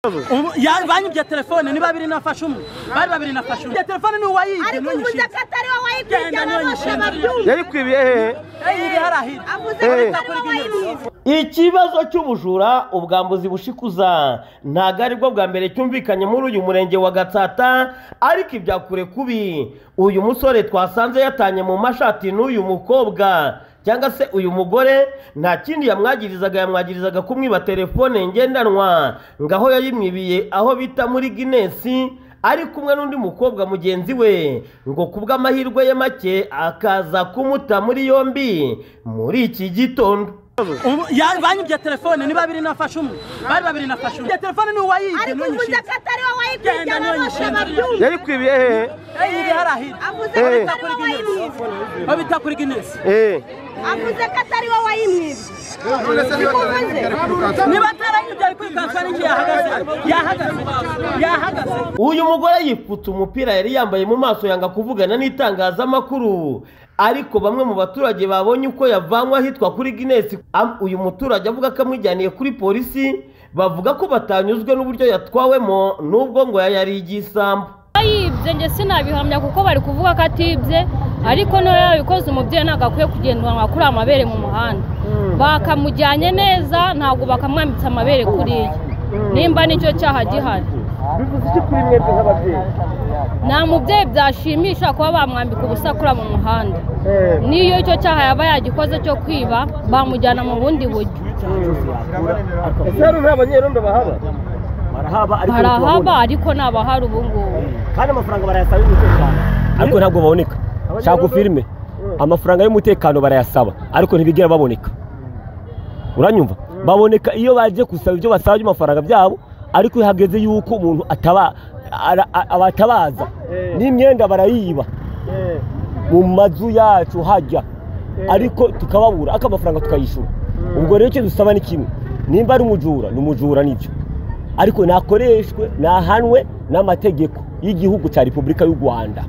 Ubu- ya banki bya telefone ni babiri nafashe umwe bari babiri nafashe umwe bya telefone ni uwayibye ariko uvuze n'unyishinze ko atari wowe wayikwiye Genda, aba bose ntunyishinge. babyumva yayikwibiye hehe iri hari ahiri avuze ko Eh. atari wowe wayibwiye ikibazo cy'ubujura ubwambuzi bushikuza ntabwo ari bwo bwa mbere cyumvikanye muri uyu murenge wa gatsata ariko ibya kure kubi uyu musore twasanze yatanye mu mashati n'uyu mukobwa cyangwa se uyu mugore nta kindi yamwagirizaga yamwagirizaga kumwiba telefone ngendanwa ngaho yayimwibiye aho bita muri ginesi ari kumwe n'undi mukobwa mugenzi we ngo kubw'amahirwe ye make akaza kumuta muri yombi muri iki gitondo Ubu- ya banki bya telefone ni babiri nafashe umwe bari babiri nafashe umwe bya telefone ni uwayibye ariko uvuze n'unyishinze ko atari wowe wayikwiye Genda, aba bose ntunyishinge. babyumva yayikwibiye hehe iri hari ahiri avuze ko Eh. atari wowe wayibwiye babita kuri ginesi Eh, avuze ko atari wowe wayimwibye niba atarayibye ari kwikansa n'igihe yahagaze yahagaze yahagaze uyu mugore yipfutse umupira yari yambaye mu maso yanga kuvugana n'itangazamakuru ariko bamwe mu baturage babonye uko yavanywe ahitwa kuri ginesi Am- uyu muturage avuga ko amwijyaniye kuri polisi bavuga ko batanyuzwe n'uburyo yatwawemo n'ubwo ngo yari igisambu yibye njye sinabihamya kuko bari kuvuga ko atibye ariko niba yabikoze umubyeyi ntabwo akwiye kugendanwa kuri amabere mu muhanda bakamujyanye neza ntabwo bakamwambitse amabere kuriya nimba nicyo cyaha gihari nta mubyeyi byashimisha kuba bamwambika ubusakura mu muhanda n'iyo icyo cyaha yaba yagikoze cyo kwiba bamujyana mu bundi buryo ese hano nta banyerondo bahaba barahaba ariko ni abahari ubu ngubu kandi amafaranga barayasaba y'umutekano ariko ntabwo baboneka shaka filime amafaranga y'umutekano barayasaba ariko ntibigera baboneka uranyumva baboneka iyo bagiye gusaba ibyo basaba by'amafaranga byabo ariko iyo hageze yuko umuntu ataba ara- a- abatabaza n'imyenda barayiba mu mazu yacu hajya ariko tukababura ariko amafaranga tukayishyura ubwo rero icyo dusaba ni kimwe nimba ari umujura ni umujura nibyo ariko nakoreshwe nahanwe n'amategeko y'igihugu cya repubulika y'u rwanda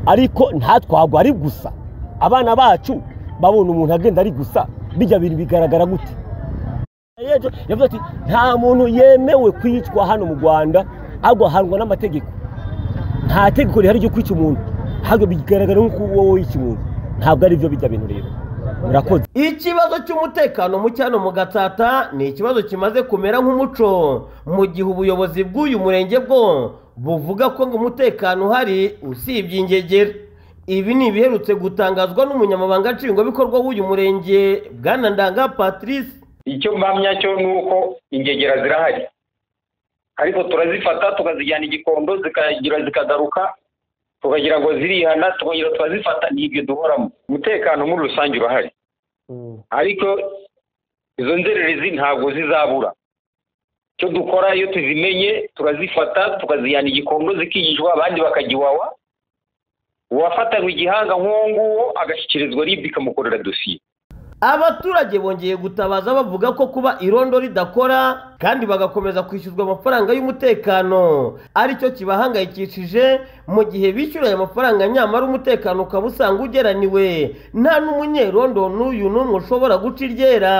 ariko ntatwagwa ari gusa abana bacu babona umuntu agenda ari gusa bijya bintu bigaragara gute Yeje, yavuze ati nta muntu yemewe kwicwa hano mu rwanda ahubwo ahanwa n'amategeko nta tegeko rihari ryo kwica umuntu ahubwo bigaragara nk'uko wowe wica umuntu ntabwo ari byo bijya bintu rero murakoze ikibazo cy'umutekano muke hano mu gatsata ni ikibazo kimaze kumera nk'umuco mu gihe ubuyobozi bw'uyu murenge bwo buvuga ko ngo umutekano uhari usibye ingegera ibi ni ibiherutse gutangazwa n'umunyamabanga nshingwabikorwa w'uyu murenge bwana ndanga patrice icyo mpamya cyo ni uko ingegera zirahari ariko turazifata tukazijyana igikondo zikagira zikagaruka tukagira ngo zirihana tukongera turazifata ni ibyo duhoramo umutekano muri rusange urahari ariko izo nzererezi ntabwo zizabura icyo dukora iyo tuzimenye turazifata tukazijyana igikondo zikigishwa abandi bakagiwawa uwafatanywe igihanga nk'uwo nguwo agashyikirizwa ribu ikamukorera dosiye abaturage bongeye gutabaza bavuga ko kuba irondo ridakora kandi bagakomeza kwishyuzwa amafaranga y'umutekano aricyo kibahangayikishije mu gihe bishyura aya mafaranga nyamara umutekano ukaba usanga ugeraniwe nta n'umunyerondo n'uyu n'umwe ushobora guca iryera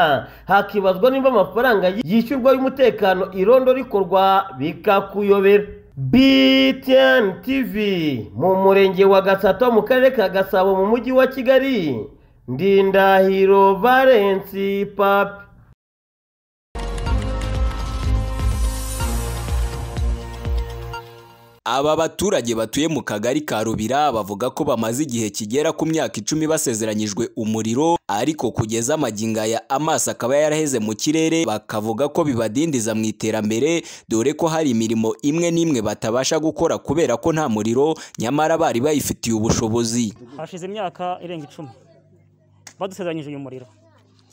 hakibazwa niba amafaranga yishyurwa y'umutekano irondo rikorwa bikakuyobera BTN TV mu murenge wa Gatsata mu karere ka Gasabo mu mujyi wa Kigali Ndindahiro Valensi Papi Aba baturage batuye mu kagari ka Rubira bavuga ko bamaze igihe kigera ku myaka icumi basezeranyijwe umuriro ariko kugeza amagingo aya amaso akaba yaraheze mu kirere bakavuga ko bibadindiza mu iterambere dore ko hari imirimo imwe n'imwe batabasha gukora kubera ko nta muriro nyamara bari bayifitiye ubushobozi hashize imyaka irenga icumi badusezeranyije uyu muriro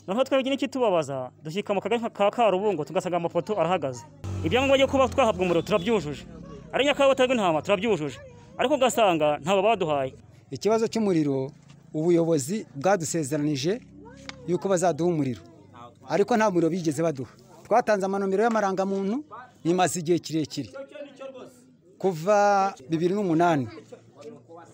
noneho twebwe n'ikitubabaza dushyika mu kagari ka karubungo tugasanga amapoto arahagaze ibyangombwa byo kuba twahabwa umuriro turabyujuje ari nyakabo baterwa intama turabyujuje ariko ugasanga ntabwo baduhaye ikibazo cy'umuriro ubuyobozi bwadusezeranije yuko bazaduha umuriro ariko nta muriro bigeze baduha twatanze amanomero y'amarangamuntu bimaze igihe kirekire kuva bibiri n'umunani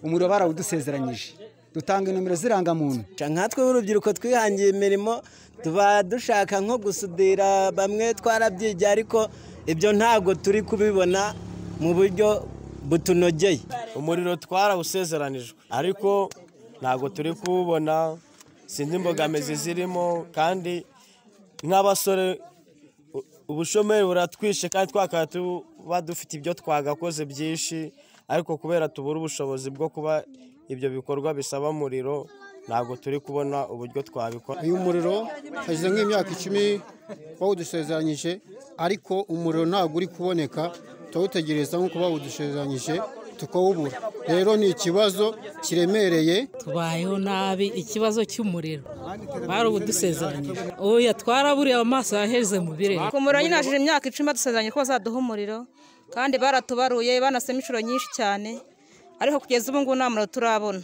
umuriro barawudusezeranyije dutanga nomero z'irangamuntu nkatwe b'urubyiruko twihangiye imirimo tuba dushaka nko gusudira bamwe twarabyigiye ariko ibyo ntabwo turi kubibona mu buryo butunogeye umuriro twarawusezeranijwe ariko ntabwo turi kuwubona sinzi imbogamizi zirimo kandi nk'abasore u- ubushomeri buratwishe kandi twakaba tuba dufite ibyo twagakoze byinshi ariko kubera tubura ubushobozi bwo kuba ibyo bikorwa bisaba umuriro ntabwo turi kubona uburyo twabikora uyu muriro hashize nk'imyaka icumi bawudusezeranyije ariko umuriro ntabwo uri kuboneka turawutegereza nk'uko bawudusezeranyije tukawubura rero ni ikibazo kiremereye tubayeho nabi ikibazo cy'umuriro barawudusezeranyije oya twaraburiye amaso yaheze mu birere ku muriro nyine hashize imyaka icumi badusezeranye ko bazaduha umuriro kandi baratubaruye banasema inshuro nyinshi cyane ariko kugeza ubu ngubu nta muriro turabona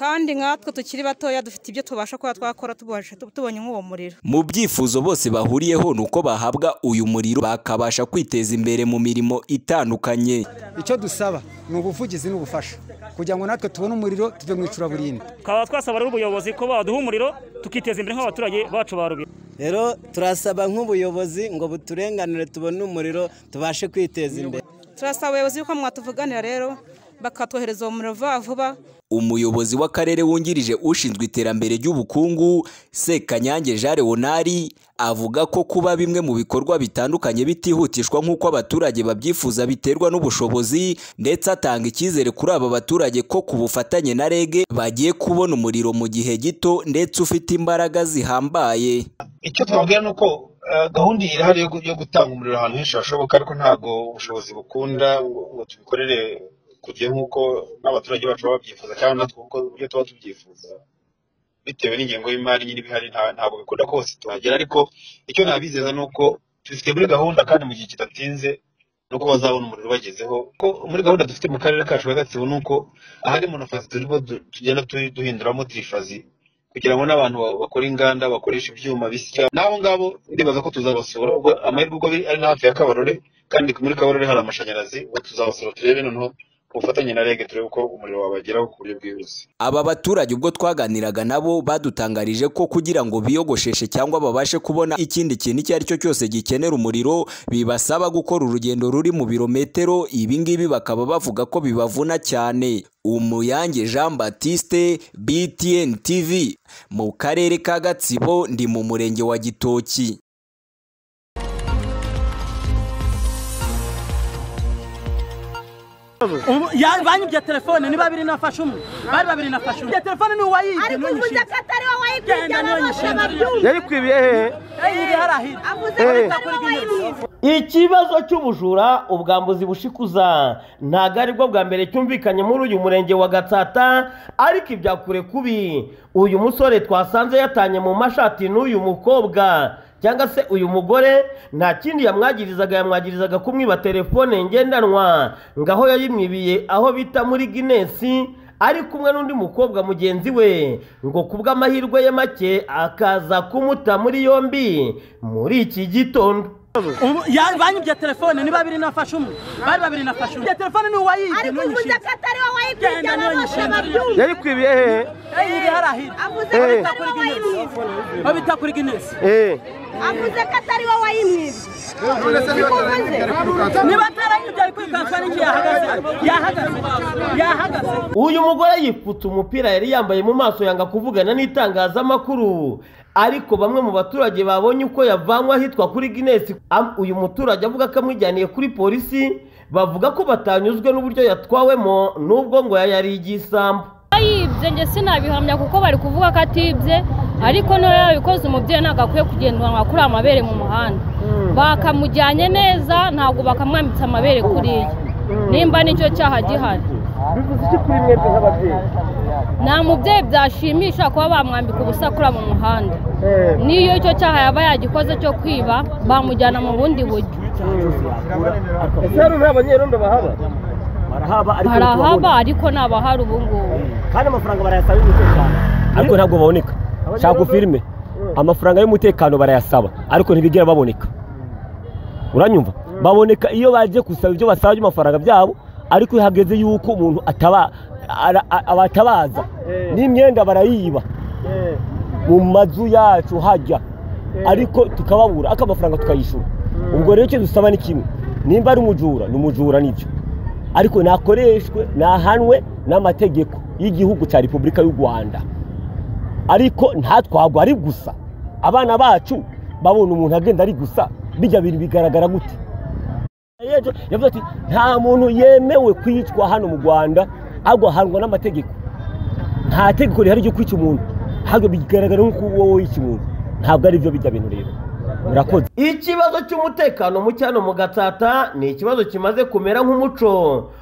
kandi nkatwe tukiri batoya dufite ibyo tubasha kuba twakora tubasha- tubonye nk'uwo muriro mu byifuzo bose bahuriyeho ni uko bahabwa uyu muriro bakabasha kwiteza imbere mu mirimo itandukanye icyo dusaba ni ubuvugizi n'ubufasha kugira ngo natwe tubone umuriro tujye mu icuraburindi tukaba twasaba rero ubuyobozi ko baduha umuriro tukiteza imbere nk'abaturage bacu ba rubira rero turasaba nk'ubuyobozi ngo buturenganire tubone umuriro tubashe kwiteza imbere turasaba abayobozi yuko mwatuvuganira rero bakatwohereza uwo muriro vuba vuba umuyobozi w'akarere wungirije ushinzwe iterambere ry'ubukungu sekanyange jean leonard avuga ko kuba bimwe mu bikorwa bitandukanye bitihutishwa nk'uko abaturage babyifuza biterwa n'ubushobozi ndetse atanga icyizere kuri aba baturage ko ku bufatanye na reg bagiye kubona umuriro mu gihe gito ndetse ufite imbaraga zihambaye icyo twabwira ni uko eh, gahunda irahari yo gu- yo gutanga umuriro ahantu henshi hashoboka ariko ntabwo ubushobozi bukunda ngo ngo tubikorere ku gihe nk'uko n'abaturage bacu baba babyifuza cyangwa natwe kuko ibyo tuba tubyifuza bitewe n'ingengo y'imari nyine ibihari nta- ntabwo bikunda ko hose tuhagera ariko icyo nabizeza ni uko tubifite muri gahunda kandi mu gihe kidatinze ni uko bazabona umuriro ubagezeho ko muri gahunda dufite mu karere kacu ka gatsibo ni uko ahari monofazi turimo du- tugenda tu- duhinduramo tirifazi kugira ngo n'abantu ba- bakora inganda bakoresha ibyuma bisya n'abo ngabo ndibaza ko tuzabasura ubwo amahirwe ubwo biri ari na hafi ya kabarore kandi muri kabarore hari amashanyarazi ubwo tuzabasura turebe noneho ku bufatanye na rege turebe uko umuriro wabageraho ku buryo bwihuse Aba baturage ubwo twaganiraga nabo badutangarije ko kugira ngo biyogosheshe cyangwa babashe kubona ikindi kintu icyo ari cyo cyose gikenera umuriro bibasaba gukora urugendo ruri mu birometero ibi ngibi bakaba bavuga ko bibavuna cyane Umuyange Jean Baptiste BTN TV mu karere ka Gatsibo ndi mu murenge wa Gitoki Ubu- ya- Banyibye telefone niba biri nafashe umwe bari babiri nafashe umwe iyo telefone ni uwayibye ariko uvuze ntunyishinge ko atari wowe wayikurikiye Genda, bose ntunyishinge. babyumva yayikwibiye hehe iri hariya hino avuze ko Eh. atari wowe wayimwibye ikibazo cy'ubujura ubwambuzi bushikuza ntabwo ari bwo bwa mbere cyumvikanye muri uyu murenge wa gatsata ariko ibya kure kubi uyu musore twasanze yatanye mu mashati n'uyu mukobwa cyangwa se uyu mugore nta kindi yamwagirizaga yamwagirizaga kumwiba telefone ngendanwa ngaho yayimwibiye aho bita muri ginesi ari kumwe n'undi mukobwa mugenzi we ngo kubw'amahirwe ye make akaza kumuta muri yombi muri iki gitondo Ubu- ya- Banyibye telefone niba biri nafashe umwe bari babiri nafashe umwe iyo telefone ni uwayibye ariko uvuze ntunyishinge ko atari wowe wayikurikiye Genda, bose ntunyishinge. babyumva yayikwibiye hehe iri hariya hino avuze ko Eh. atari wowe wayimwibye babita kuri ginesi Eh. avuze ko atari wowe wayimwibye Niko uvuze? niba atarayibye ari kwikansa n'igihe yahagaze yahagaze yahagaze uyu mugore yipfutse umupira yari yambaye mu maso yanga kuvugana n'itangazamakuru ariko bamwe mu baturage babonye uko yavanywe ahitwa kuri ginesi Am- uyu muturage avuga ko amwijyaniye kuri polisi bavuga ko batanyuzwe n'uburyo yatwawemo n'ubwo ngo yari igisambu yibye njye sinabihamya kuko bari kuvuga ko atibye ariko noneho yabikoze umubyeyi ntabwo akwiye kugendanwa kuri amabere mu muhanda bakamujyanye neza ntabwo bakamwambitse amabere kuriya nimba nicyo cyaha gihari bivuze iki kuri mwebwe nk'ababyeyi nta mubyeyi byashimisha kuba bamwambika ubusa kuri mu muhanda n'iyo icyo cyaha yaba yagikoze cyo kwiba bamujyana mu bundi buryo ese hano nta banyerondo bahaba barahaba ariko barahaba ntitubabona. ariko ntabahari ubu ngubu kandi amafaranga barayasaba y'umutekano ariko ntabwo baboneka nshaka filime amafaranga y'umutekano barayasaba ariko ntibigera baboneka uranyumva baboneka iyo bagiye gusaba ibyo basaba by'amafaranga byabo ariko iyo hageze yuko umuntu ataba ara- a- abatabaza n'imyenda barayiba mu mazu yacu hajya ariko tukababura ariko amafaranga tukayishyura ubwo rero icyo dusaba ni kimwe nimba ari umujura ni umujura nibyo ariko nakoreshwe nahanwe n'amategeko y'igihugu cya repubulika y'u rwanda ariko ntatwagwa ari gusa abana bacu babona umuntu agenda ari gusa bijya bintu bigaragara gute Yejo yavuze ati nta muntu yemewe kwicwa hano mu rwanda ahubwo ahanwa n'amategeko nta tegeko rihari ryo kwica umuntu ahubwo bigaragara nk'uko wowe wica umuntu ntabwo ari byo bijya bintu rero murakoze ikibazo cy'umutekano muke hano mu gatsata ni ikibazo kimaze kumera nk'umuco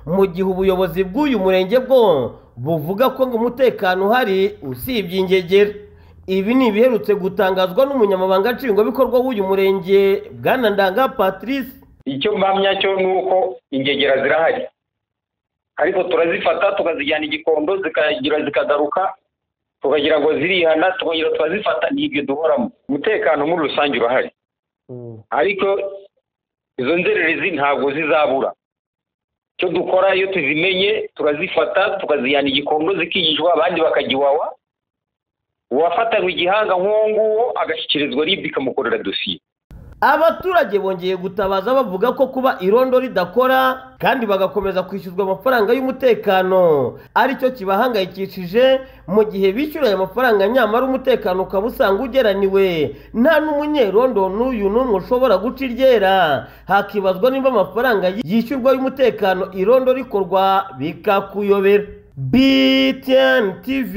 mu gihe ubuyobozi bw'uyu murenge bwo buvuga ko ngo umutekano uhari usibye ingegera ibi ni ibiherutse gutangazwa n'umunyamabanga nshingwabikorwa w'uyu murenge bwana ndanga patrice icyo mpamya cyo ni uko ingegera zirahari ariko turazifata tukazijyana igikondo zikagira zikagaruka tukagira ngo zirihana tukongera turazifata ni ibyo duhoramo umutekano muri rusange urahari ariko izo nzererezi ntabwo zizabura icyo dukora iyo tuzimenye turazifata tukazijyana igikondo zikigishwa abandi bakagiwawa uwafatanywe igihanga nk'uwo nguwo agashyikirizwa ribu ikamukorera dosiye abaturage bongeye gutabaza bavuga ko kuba irondo ridakora kandi bagakomeza kwishyuzwa amafaranga y'umutekano aricyo kibahangayikishije mu gihe bishyura aya mafaranga nyamara umutekano ukaba usanga ugeraniwe nta n'umunyerondo n'uyu n'umwe ushobora guca iryera hakibazwa niba amafaranga yishyurwa y'umutekano irondo rikorwa bikakuyobera btn tv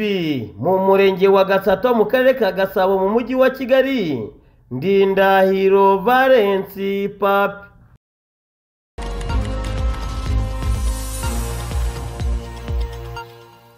mu murenge wa gatsata mu karere ka gasabo mu mujyi wa kigali ndindahiro valensi papi